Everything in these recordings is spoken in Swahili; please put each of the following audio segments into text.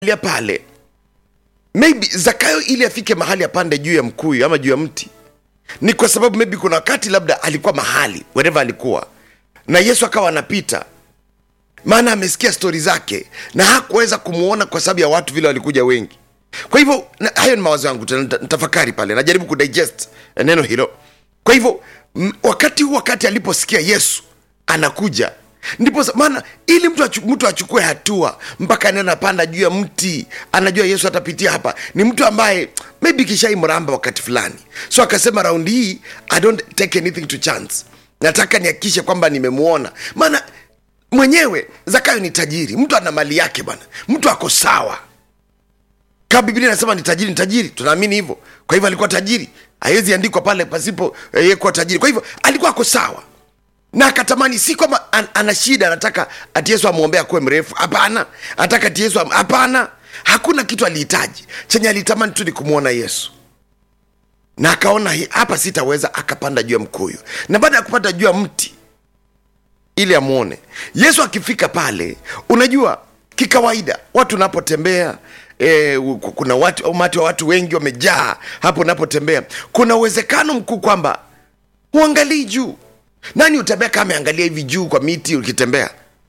lia pale maybe zakayo ili afike mahali apande juu ya mkuyu ama juu ya mti ni kwa sababu maybe kuna wakati labda alikuwa mahali wherever alikuwa na yesu akawa anapita maana amesikia stori zake na hakuweza kumwona kwa sababu ya watu vile walikuja wengi kwa hivyo na, hayo ni mawazo yangu tena nita- nitafakari pale najaribu kudigest eh, neno hilo kwa hivyo m- wakati huu wakati aliposikia yesu anakuja ndipo sa- maana ili mtu, achu, mtu achukue hatua mpaka neno anapanda juu ya mti anajua yesu atapitia hapa ni mtu ambaye maybe kishai mramba wakati fulani so akasema raundi hii i don't take anything to chance nataka nihakikishe kwamba nimemwona maana mwenyewe zakayo ni tajiri mtu ana mali yake bwana mtu ako sawa kama biblia inasema ni tajiri ni tajiri tunaamini hivyo kwa hivyo alikuwa tajiri haiwezi andikwa pale pasipo eh, yeye kuwa tajiri kwa hivyo alikuwa ako sawa na akatamani si kwamba an, ana shida anataka ati yesu amwombee akuwe mrefu hapana anataka ati yesu am- hapana hakuna kitu alihitaji chenye alitamani tu ni kumwona yesu na akaona "Hii- hapa sitaweza akapanda juu ya mkuyu na baada ya kupanda juu ya mti ili amwone yesu akifika pale unajua kikawaida watu unapotembea E, kuna watu umati wa watu wengi wamejaa hapo unapotembea kuna uwezekano mkuu kwamba huangalii juu nani utembea kama ameangalia hivi juu kwa miti ukitembea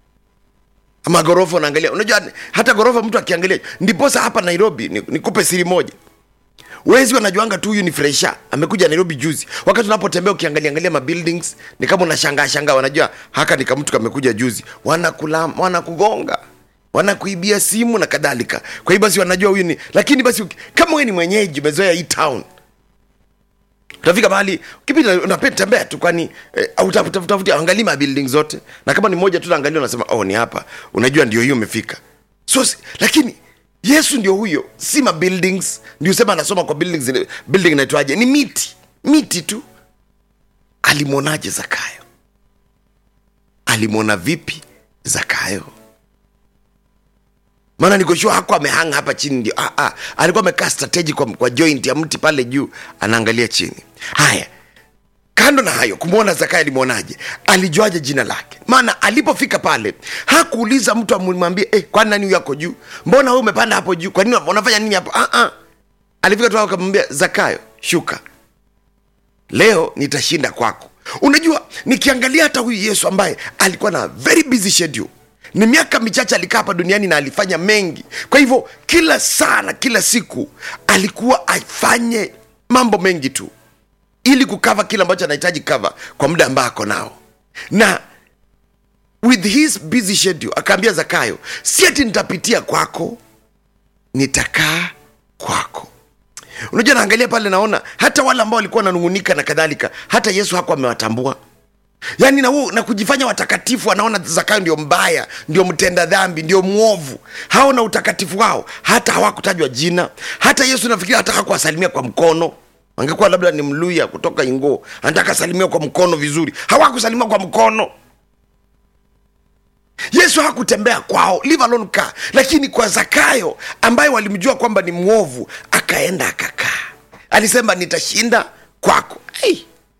ama ghorofa unaangalia unajua hata ghorofa mtu akiangalia ndiposa hapa nairobi ni- nikupe siri moja wezi wanajuanga tu huyu ni fresha amekuja nairobi juzi wakati unapotembea ukiangalia angalia mabuildings ni kama unashangaa shangaa wanajua haka ni kamtu kamekuja juzi wanakula wanakugonga wanakuibia simu na kadhalika kwa hiyo basi wanajua huyu ni lakini basi uki- kama wewe ni mwenyeji umezoea hii town utafika mahali ukipita unapenda tembea tu kwani eh, utafuti angalii mabuilding zote na kama ni moja tu naangalia unasema oh ni hapa unajua ndio hiyo umefika so si- lakini yesu ndio huyo si mabuildings ndio sema anasoma kwa buildings ile- building inaitwaje ni miti miti tu alimwonaje zakayo alimwona vipi zakayo maana nikoshua hako amehanga hapa chini ndio ah, ah. alikuwa amekaa strategy kwa, kwa joint ya mti pale juu anaangalia chini haya kando na hayo kumwona zakayo alimwonaje alijuaje jina lake maana alipofika pale hakuuliza mtu amwambie eh, kwani nani huyo ako juu mbona wewe umepanda hapo juu kwa nini unafanya nini hapo ah, ah. alifika tu hapo akamwambia zakayo shuka leo nitashinda kwako unajua nikiangalia hata huyu yesu ambaye alikuwa na very busy schedule ni miaka michache alikaa hapa duniani na alifanya mengi kwa hivyo kila saa na kila siku alikuwa afanye mambo mengi tu ili kukava kile ambacho anahitaji kava kwa muda ambao ako nao na with his busy schedule akaambia zakayo si ati nitapitia kwako nitakaa kwako unajua naangalia pale naona hata wale ambao walikuwa wananungunika na kadhalika hata yesu hakuwa amewatambua yaani na, huo- na kujifanya watakatifu anaona zakayo ndio mbaya ndio mtenda dhambi ndio mwovu hao na utakatifu wao hata hawakutajwa jina hata yesu nafikiri hata hakuwasalimia kwa mkono angekuwa labda ni mluya kutoka ingo anataka asalimiwa kwa mkono vizuri hawakusalimiwa kwa mkono yesu hakutembea kwao leave alone kaa lakini kwa zakayo ambaye walimjua kwamba ni mwovu akaenda akakaa alisema nitashinda kwako hey.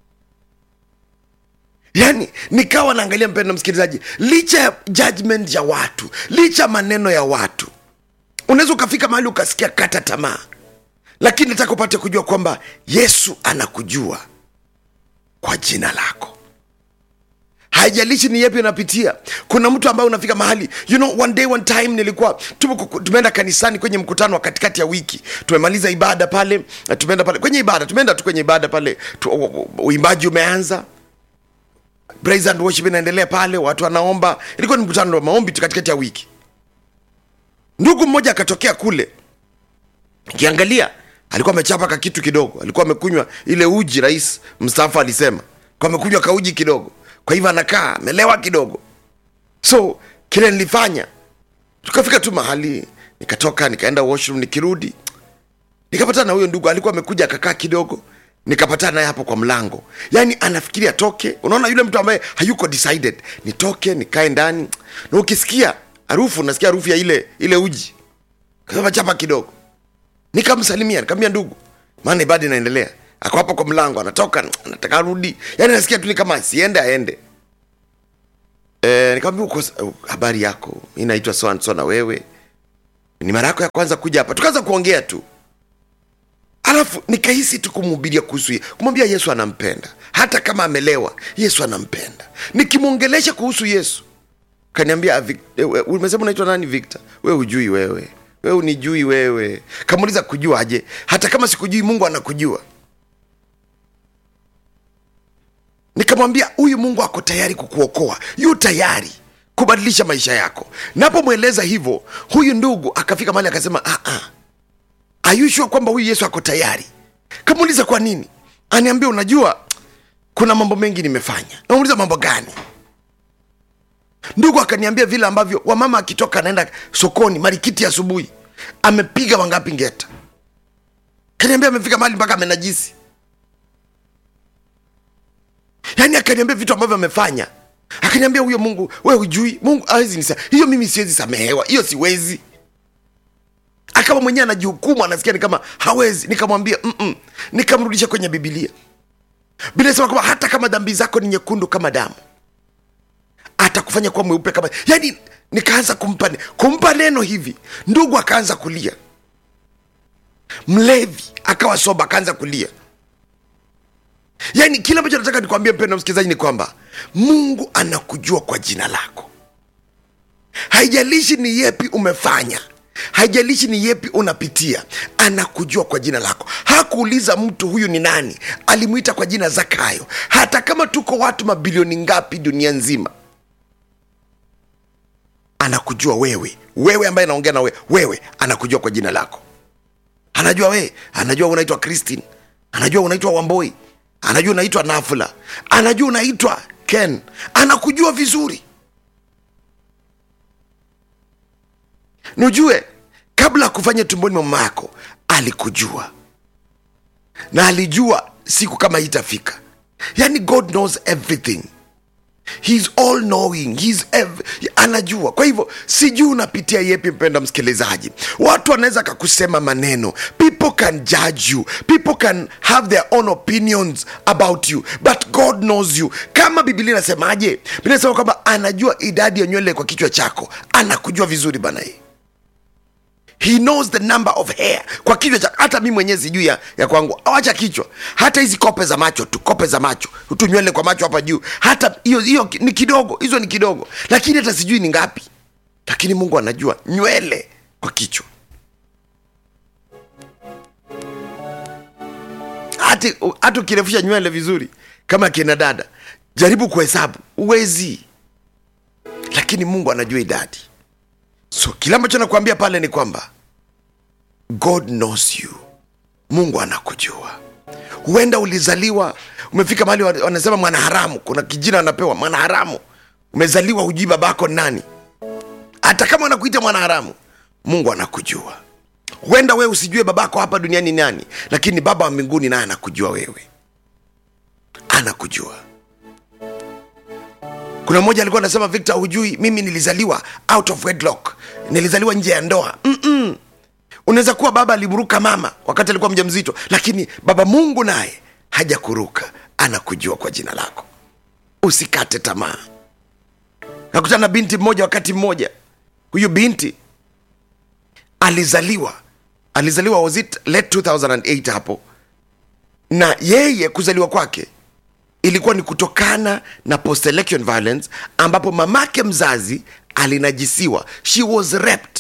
yaani nikawa naangalia mpendo msikilizaji licha ya judgment ya watu licha ya maneno ya watu unaweza ukafika mahali ukasikia kata tamaa lakini nataka upate kujua kwamba yesu anakujua kwa jina lako haijalishi ni yepi unapitia kuna mtu ambaye unafika mahali you know one day one time nilikuwa tume- tumeenda kanisani kwenye mkutano wa katikati ya wiki tumemaliza ibada pale na tumeenda pale kwenye ibada tumeenda tu kwenye ibada pale tu, u- u- uimbaji umeanza praise and worship inaendelea pale watu wanaomba ilikuwa ni mkutano wa maombi tu katikati ya wiki ndugu mmoja akatokea kule kiangalia alikuwa amechapa ka kitu kidogo alikuwa amekunywa ile uji rais mstaafu alisema kwa amekunywa kauji kidogo kwa hivyo anakaa amelewa kidogo so kile nilifanya tukafika tu mahali nikatoka nikaenda washroom nikirudi nikapatana na huyo ndugu alikuwa amekuja akakaa kidogo nikapatana naye hapo kwa mlango yaani anafikiri atoke unaona yule mtu ambaye hayuko decided nitoke nikae ndani na ukisikia harufu unasikia harufu ya ile ile uji kasema chapa kidogo nikamsalimia nikamwambia ndugu maana ibada inaendelea ako hapo kwa mlango anatoka anataka arudi yaani nasikia tu ni kama asiende aende e, nikamwambia uko habari yako mi naitwa so and so na wewe ni mara yako ya kwanza kuja hapa tukaanza kuongea tu alafu nikahisi tu kumhubiria kuhusu ye- kumwambia yesu anampenda hata kama amelewa yesu anampenda nikimwongelesha kuhusu yesu kaniambia "Vic- eh, we- umesema unaitwa nani victor we hujui wewe we unijui wewe kamuuliza kujuaje hata kama sikujui mungu anakujua nikamwambia huyu mungu ako tayari kukuokoa yu tayari kubadilisha maisha yako napomweleza hivyo huyu ndugu akafika mahali akasema "Ah, ah, ayushua kwamba huyu yesu ako tayari kamuuliza kwa nini aniambia unajua kuna mambo mengi nimefanya namuuliza mambo gani ndugu akaniambia vile ambavyo wamama akitoka anaenda sokoni marikiti asubuhi amepiga wangapi ngeta kaniambia amefika mahali mpaka amenajisi yaani akaniambia vitu ambavyo amefanya akaniambia huyo mungu we hujui mungu hawezi nisa hiyo mimi siwezi samehewa hiyo siwezi akawa mwenyewe anajihukumu anasikia ni kama hawezi nikamwambia "Mm-mm." nikamrudisha kwenye bibilia biblia inasema kwamba hata kama dhambi zako ni nyekundu kama damu atakufanya kuwa mweupe kama yaani nikaanza kumpa kumpa neno hivi ndugu akaanza kulia mlevi akawa soba akaanza kulia yaani kile ambacho nataka nikwambie mpendo msikilizaji ni kwamba mungu anakujua kwa jina lako haijalishi ni yepi umefanya haijalishi ni yepi unapitia anakujua kwa jina lako hakuuliza mtu huyu ni nani alimwita kwa jina zakayo hata kama tuko watu mabilioni ngapi dunia nzima anakujua wewe wewe ambaye anaongea na wewe wewe anakujua kwa jina lako anajua wewe anajua unaitwa christine anajua unaitwa wamboi anajua unaitwa nafula anajua unaitwa ken anakujua vizuri nujue kabla ya kufanya tumboni mwa mama yako alikujua na alijua siku kama hii itafika yani god knows everything He's all knowing. He's ev- anajua kwa hivyo sijui unapitia yepi mpenda msikilizaji watu wanaweza kakusema maneno people can judge you people can have their own opinions about you but god knows you kama bibilia inasemaje biblia inasema kwamba anajua idadi ya nywele kwa kichwa chako anakujua vizuri bana hii he knows the number of hair kwa kichwa cha hata mi mwenyewe sijui ya, ya kwangu awacha kichwa hata hizi kope za macho tu kope za macho tu nywele kwa macho hapa juu hata hiyo hiyo ki- ni kidogo hizo ni kidogo lakini hata sijui ni ngapi lakini mungu anajua nywele kwa kichwa hata hata ukirefusha nywele vizuri kama kina dada jaribu kuhesabu uwezi lakini mungu anajua idadi so kile ambacho nakuambia pale ni kwamba god knows you mungu anakujua huenda ulizaliwa umefika mahali wa- wanasema mwanaharamu kuna kijina anapewa mwanaharamu umezaliwa hujui babako ni nani hata kama wanakuita mwanaharamu mungu anakujua huenda wewe usijue babako hapa duniani ni nani lakini baba wa mbinguni naye anakujua wewe anakujua kuna mmoja alikuwa anasema victor hujui mimi nilizaliwa out of wedlock nilizaliwa nje ya ndoa Mm-mm. unaweza kuwa baba alimruka mama wakati alikuwa mja mzito lakini baba mungu naye hajakuruka anakujua kwa jina lako usikate tamaa nakutana na binti mmoja wakati mmoja huyu binti alizaliwa alizaliwa was it late 2008 hapo na yeye kuzaliwa kwake ilikuwa ni kutokana na post election violence ambapo mamake mzazi alinajisiwa she was raped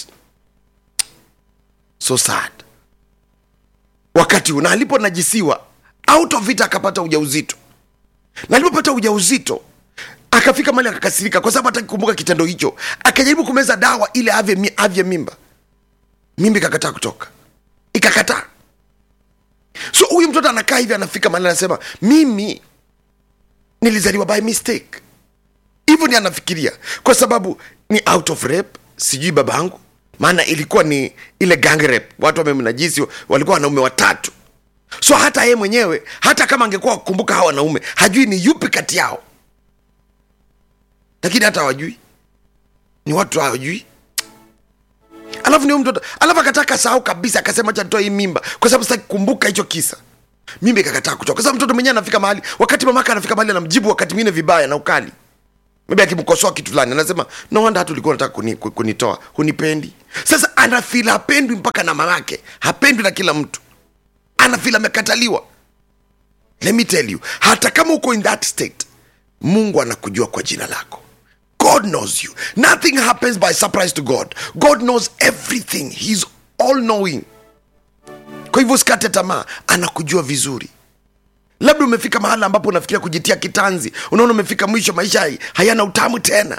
so sad wakati huu na aliponajisiwa out of it akapata ujauzito na alipopata ujauzito akafika mali akakasirika kwa sababu hataki kukumbuka kitendo hicho akajaribu kumeza dawa ili avye, mi- avye mimba mimba ikakataa kutoka ikakataa so huyu mtoto anakaa hivi anafika mali anasema mimi nilizaliwa by mistake hivyo ni anafikiria kwa sababu ni out of rape sijui babangu maana ilikuwa ni ile gang rape watu wamemnajisi walikuwa wanaume watatu so hata yeye mwenyewe hata kama angekuwa kukumbuka hawa wanaume hajui ni yupi kati yao lakini hata hawajui ni watu hawajui alafu ni huyu mtoto alafu akataka sahau kabisa akasema acha nitoe hii mimba kwa sababu sitaki kukumbuka hicho kisa mimba ikakataa kutoka kwa sababu mtoto mwenyewe anafika mahali wakati mamake anafika mahali anamjibu wakati mwingine vibaya na ukali maybe akimkosoa kitu fulani anasema no wonder hata ulikuwa unataka kuni, ku- kunitoa hunipendi sasa anafil hapendwi mpaka na mamake hapendwi na kila mtu anafil amekataliwa let me tell you hata kama uko in that state mungu anakujua kwa jina lako god knows you nothing happens by surprise to god god knows everything he's all knowing kwa hivyo usikate tamaa anakujua vizuri labda umefika mahala ambapo unafikiria kujitia kitanzi unaona umefika mwisho maisha hai- hayana utamu tena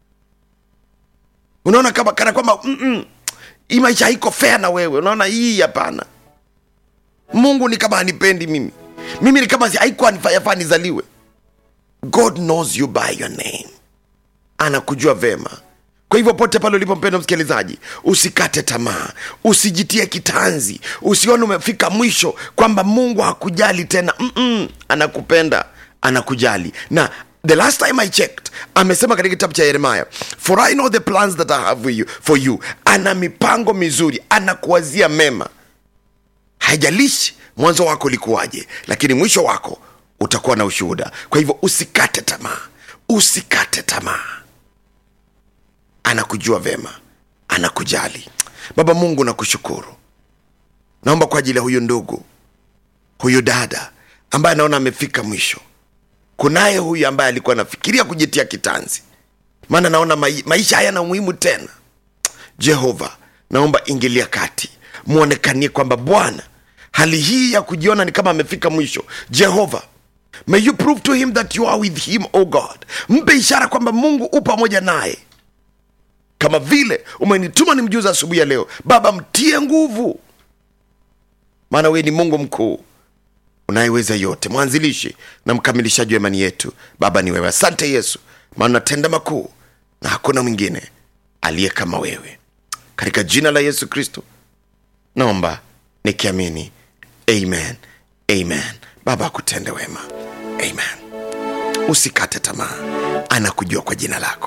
unaona kama kana kwamba "Mm-mm, hii maisha haiko fair na wewe unaona hii hapana mungu ni kama hanipendi mimi mimi ni kama si- haikuwa nifa- yafaa nizaliwe god knows you by your name anakujua vema kwa hivyo pote pale ulipo mpendo msikilizaji usikate tamaa usijitie kitanzi usione umefika mwisho kwamba mungu hakujali tena Mm-mm, anakupenda anakujali na the last time i checked amesema katika kitabu cha yeremaya for i know the plans that i have for you, for you ana mipango mizuri anakuwazia mema haijalishi mwanzo wako ulikuwaje lakini mwisho wako utakuwa na ushuhuda kwa hivyo usikate tamaa usikate tamaa anakujua vema anakujali baba mungu nakushukuru naomba kwa ajili ya huyu ndugu huyu dada ambaye anaona amefika mwisho kunaye huyu ambaye alikuwa anafikiria kujitia kitanzi maana naona mai, maisha hayana umuhimu tena jehova naomba ingilia kati mwonekanie kwamba bwana hali hii ya kujiona ni kama amefika mwisho jehova may you prove to him that you are with him o god mpe ishara kwamba mungu u pamoja naye kama vile umenituma ni mjuza asubuhi ya leo baba mtie nguvu maana wewe ni mungu mkuu unayeweza yote mwanzilishi na mkamilishaji wa imani yetu baba ni wewe asante yesu maana unatenda makuu na hakuna mwingine aliye kama wewe katika jina la yesu kristo naomba nikiamini amen amen baba akutende wema amen usikate tamaa anakujua kwa jina lako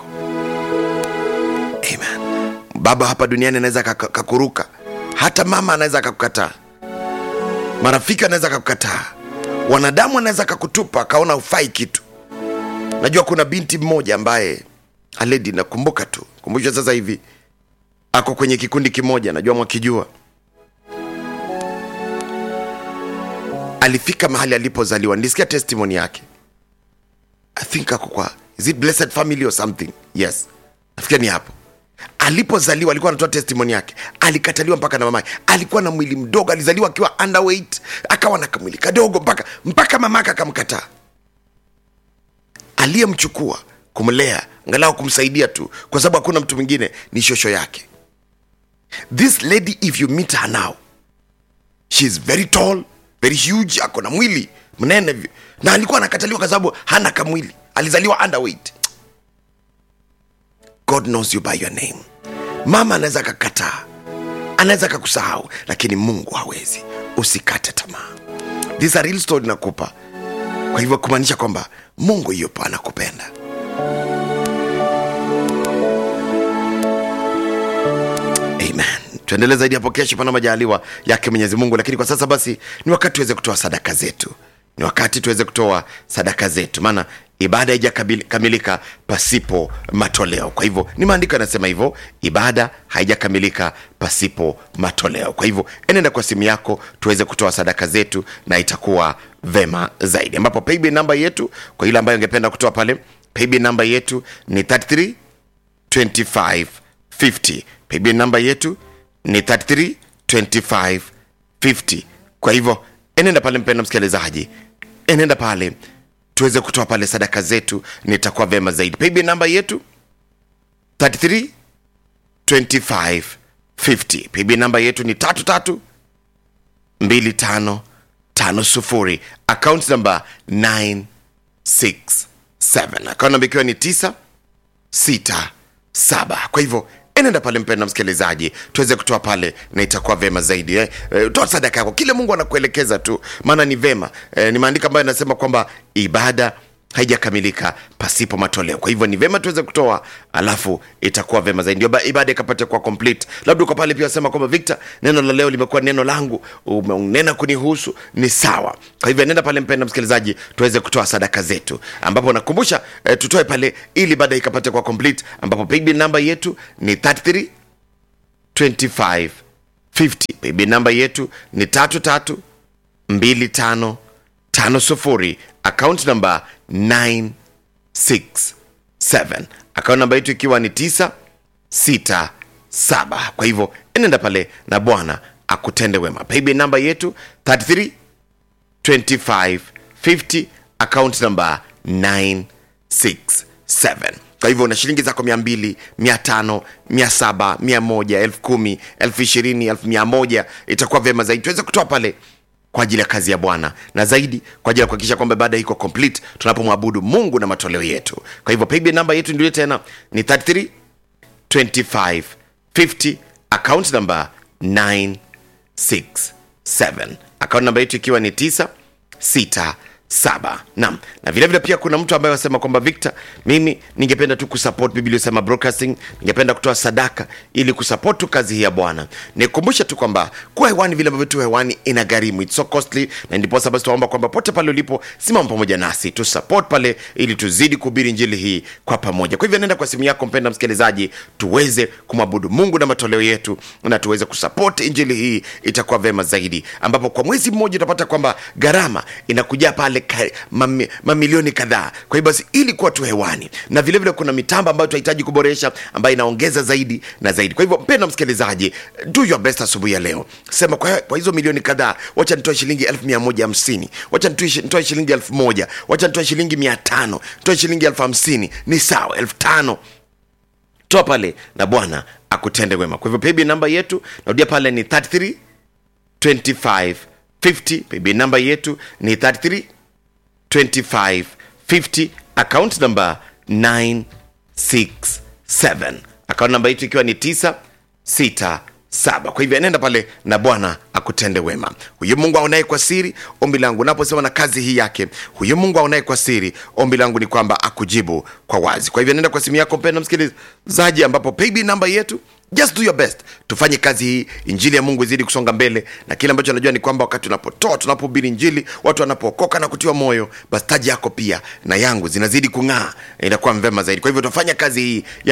amen baba hapa duniani anaweza kaka- kakuruka hata mama anaweza akakukataa marafiki anaweza akakukataa wanadamu anaweza akakutupa akaona ufai kitu najua kuna binti mmoja ambaye aledi nakumbuka tu kumbusha sasa hivi ako kwenye kikundi kimoja najua mwakijua alifika mahali alipozaliwa nilisikia testimony yake i think ako kwa is it blessed family or something yes nafikiri ni hapo alipozaliwa alikuwa anatoa testimony yake alikataliwa mpaka na mamake alikuwa na mwili mdogo alizaliwa akiwa underweight akawa na kamwili kadogo mpaka mpaka mamake akamkataa aliyemchukua kumlea angalau kumsaidia tu kwa sababu hakuna mtu mwingine ni shosho yake this lady if you meet her now she is very tall very huge ako na mwili mnene vi- na alikuwa anakataliwa kwa sababu hana kamwili alizaliwa underweight god knows you by your name mama anaweza akakataa anaweza akakusahau lakini mungu hawezi usikate tamaa this is a real story nakupa kwa hivyo kumaanisha kwamba mungu yupo anakupenda amen tuendelee zaidi hapo kesho pana majaliwa yake mwenyezi mungu lakini kwa sasa basi ni wakati tuweze kutoa sadaka zetu ni wakati tuweze kutoa sadaka zetu maana ibada haijakamilika pasipo matoleo kwa hivyo ni maandiko yanasema hivyo ibada haijakamilika pasipo matoleo kwa hivyo enenda kwa simu yako tuweze kutoa sadaka zetu na itakuwa vema zaidi ambapo paybill namba yetu kwa ile ambayo ingependa kutoa pale paybill namba yetu ni 33 2550 paybill namba yetu ni 33 2550 kwa hivyo enenda pale mpenda msikilizaji enenda pale tuweze kutoa pale sadaka zetu nitakuwa vema zaidi paybill namba yetu 33 2550 paybill namba yetu ni tatu tatu mbili tano tano sufuri account namba 967 account namba ikiwa ni 9 sita saba kwa hivyo enenda pale mpenda msikilizaji tuweze kutoa pale na itakuwa vema zaidi eh. Eh, toa sadaka yako kile mungu anakuelekeza tu maana ni vema eh, ni maandiko ambayo yanasema kwamba ibada haijakamilika pasipo matoleo kwa hivyo ni vema tuweze kutoa alafu itakuwa vema zaidi ndio ba- ibada ikapate kuwa complete labda uko pale pia wasema kwamba victor neno la leo limekuwa neno langu umenena kunihusu ni sawa kwa hivyo nenda pale mpenda msikilizaji tuweze kutoa sadaka zetu ambapo nakumbusha eh, tutoe pale ili baada ikapate kuwa complete ambapo paybill namba yetu ni 33 25 50 payb namba yetu ni tatu tatu mbili tano tano sufuri account namba 967 account namba yetu ikiwa ni 967 kwa hivyo enenda pale na bwana akutende wema payb namba yetu 33 25 50 account namba 967 kwa hivyo una shilingi zako mia mbili mia tano mia saba mia moja elfu kumi elfu ishirini elfu mia moja itakuwa vyema zaidi tuweze kutoa pale kwa ajili ya kazi ya bwana na zaidi kwa ajili ya kuhakikisha kwamba ibada iko complete tunapomwabudu mungu na matoleo yetu kwa hivyo paybill namba yetu ndio tena ni 33 25 50 account number 967 account namba yetu ikiwa ni 967 nam na vile vile pia kuna mtu ambaye wasema kwamba victor mimi ningependa tu kusupport biblia sema broadcasting ningependa kutoa sadaka ili kusupport tu kazi hii ya bwana nikumbushe tu kwamba kuwa hewani vile ambavyo tu hewani ina gharimu it's so costly na ndiposa basi tunaomba kwamba pote pale ulipo simama pamoja nasi tu support pale ili tuzidi kuhubiri njili hii kwa pamoja kwa hivyo nenda kwa simu yako mpenda msikilizaji tuweze kumwabudu mungu na matoleo yetu na tuweze kusupport injili hii itakuwa vema zaidi ambapo kwa mwezi mmoja utapata kwamba gharama inakuja pale ka, mami, mamilioni kadhaa kwa hiyo basi ili kuwa tu hewani na vilevile vile kuna mitambo ambayo tunahitaji kuboresha ambayo inaongeza zaidi na zaidi kwa hivyo mpenda msikilizaji do your best asubuhi ya leo sema kwa, kwa hizo milioni kadhaa wacha nitoe shilingi elfu mia moja hamsini wacha nitoe nitoe shilingi elfu moja wacha nitoe shilingi mia tano nitoe shilingi elfu hamsini ni sawa elfu tano toa pale na bwana akutende wema kwa hivyo paybill namba yetu narudia pale ni 33 25 50 paybill namba yetu ni 33 25 50 account number 967 account namba yetu ikiwa ni 967 kwa hivyo nenda pale na bwana akutende wema huyu mungu aonaye kwa siri ombi langu naposema na kazi hii yake huyu mungu aonaye kwa siri ombi langu ni kwamba akujibu kwa wazi kwa hivyo nenda kwa simu yako mpenda msikilizaji ambapo paybill namba yetu just do your best tufanye kazi hii injili ya mungu izidi kusonga mbele na kile ambacho najua ni kwamba wakati tunapotoa tunapohubiri injili watu wanapookoka na kutiwa moyo basi taji yako pia na yangu zinazidi kung'aa inakuwa mvema zaidi kwa hivyo tufanya kazi hii ya